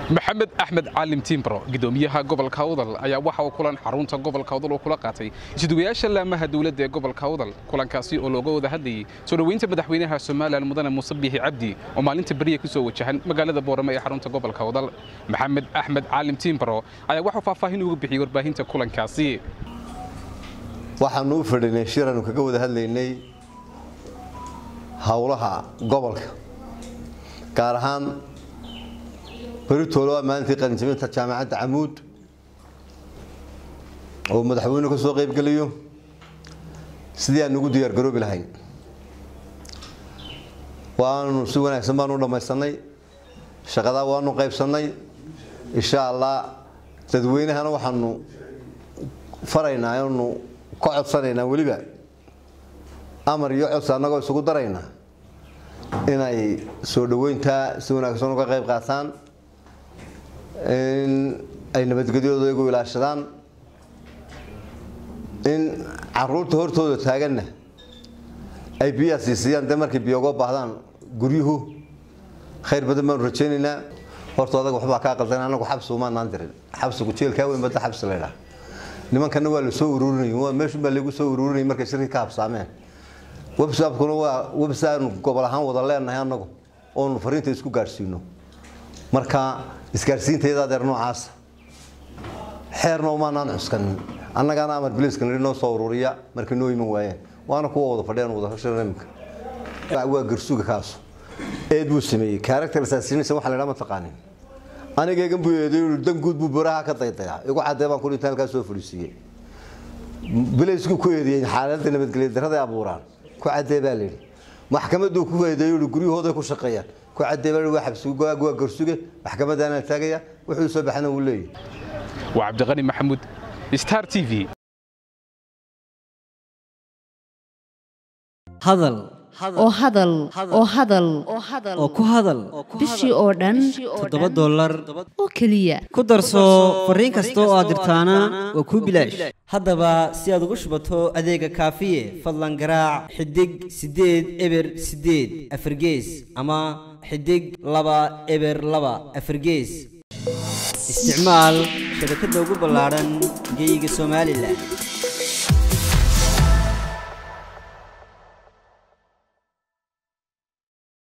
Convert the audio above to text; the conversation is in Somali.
maxamed axmed caalim tiimbro gudoomiyaha gobolka awdal ayaa waxa uu kulan xarunta gobolka awdal uu kula qaatay isuduwayaasha laamaha dowladda ee gobolka awdal kulankaasi oo looga wada hadlayey soo dhoweynta madaxweynaha somalilan mudane muuse biixi cabdi oo maalinta beriya ku soo wajahan magaalada boorame ee xarunta gobolka awdal maxamed axmed caalim tiimbro ayaa waxuu faahfaahin uga bixiyey warbaahinta kulankaasi waxaanu u fadhinay shiranu kaga wada hadlaynay howlaha gobolka gaar ahaan beritoolo waa maalintii qalinjabinta jaamacadda camuud oo madaxweynuhu ka soo qaybgelayo sidii aan ugu diyaargaroobi lahayn waanu si wanaagsan baanu u dhammaysanay shaqadaa waanu qaybsannay insha allah dadweynahana waxaanu faraynaa anu ka codsanaynaa weliba amar iyo codsi annagoo isugu daraynaa inay soo dhoweyntaa si wanaagsan uga qayb qaataan in ay nabadgelyadooda iyagu ilaashadaan in caruurta hortooda taaganna ay biyaha siisiyaan dee markay biyo uga baahdaan guryuhu khayr badan baanu rajaynaynaa horta adag waxbaa kaa qaldan anagu xabsi umaanaan dirin xabsigu jeelkaa weyn badda xabsi laydhaa nimankana waa la soo ururinay waa meeshun baa lagu soo ururinay markay shirkii ka habsaameen websapkuna waa websaanu gobol ahaan wada leenahay anagu oonu fariinta isku gaadhsiino marka isgaadhsiintayda adeer noocaasa xeerna umaanaan cuskanin annagaana amar biliiska nidhi noo soo ururiya markay noo iman waayeen waana kuwa wada fadhiyaan wada hashana iminka waa garsuga kaasu eed buu sameeyey character assassination waxa la yidhaha ma taqaanin anigaygan buu eeday dan guud buu boraha ka daydayaa igu cadee baan ku dhinta halkaa soo fadhiisiiyey bilaysku ku eedeeyey xaaladda nabadgelya darrada abuuraan ku cadee baa layidhi maxkamaduu ku eedeeyo guryahooday ku shaqeeyaan ku cadee baa waa xabsi waa garsuge maxkamadaana taagaya wuxuu soo baxana wuu leeyahy waa cabdiqani maxamuud star t v hadal oo hadal oo hadal oo ku hadal bishii oo dhan toddoba dollar oo keliya ku darso fariin kasta oo aad dirtaana waa kuu bilaash haddaba si aad ugu shubato adeega kaafiye fadlan garaac xidig siddeed eber siddeed afargees ama xidig laba eber laba afargees isticmaal shabakadda ugu ballaadhan geyga somalilan